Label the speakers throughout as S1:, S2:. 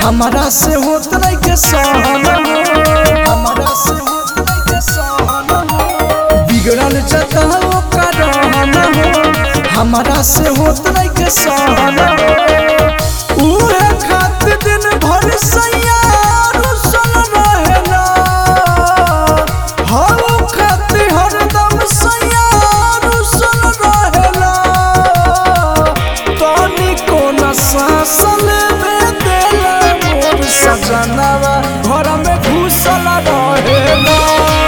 S1: हमारा से होत नहीं के सहन हमारा से होत नहीं के सहन बिगड़ल जता ओकर रहन हमारा से होत नहीं के सहन उहे खातिर दिन भर सैया रुसल रहेला हम खातिर हरदम सैया रुसल रहेला तनी कोना सासल में देला मोर सजनवा घर में घुसल रहेला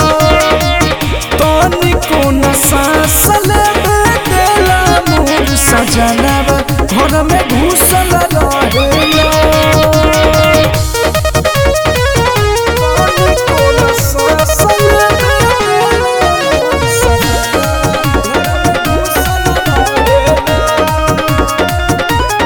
S1: तनी कोना सासल में देला मोर सजनवा घर में घुसल रहेला तनी कोना सासल में देला मोर सजनवा घर में घुसल रहेला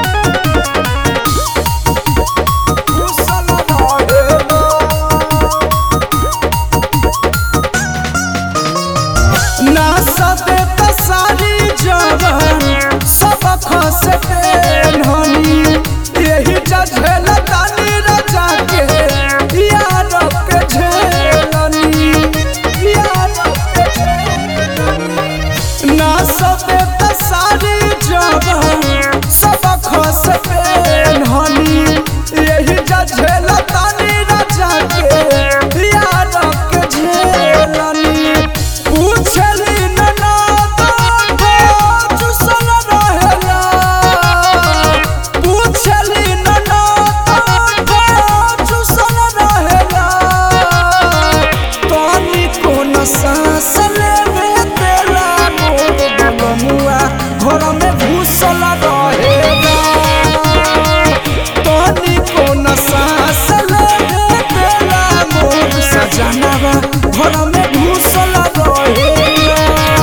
S1: ना सबे सारी जगह सब खस पेन्हनी यही जझेल तानी रजा के यार के झेलनी यार के झेलनी ना सबे सारी जगह सब खस पेन्हनी यही जझेल तानी रजा के यार के झेलनी पूछली ननाद चुसल रहेला पूछली ननाद चुसल रहेला तनी कोन सांस लेवे तेला मोर बलमुआ घर में घुसल रहेला तनी कोन सांस लेवे तेला मोर सजनवा घर में घुसल रहेला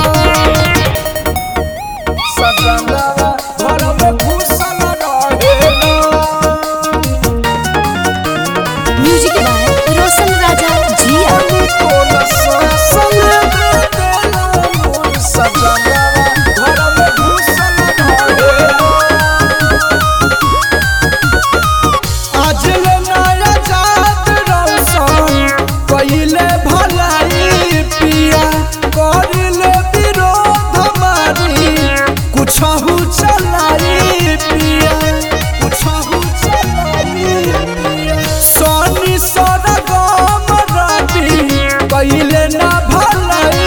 S1: सजनवा घर में घुसल रहेला
S2: म्यूजिक बाय रोशन राजा जिया
S1: चलाई पिया कुछहु चलाई पिया सोनी सोना गम राती पहिले ना भलाई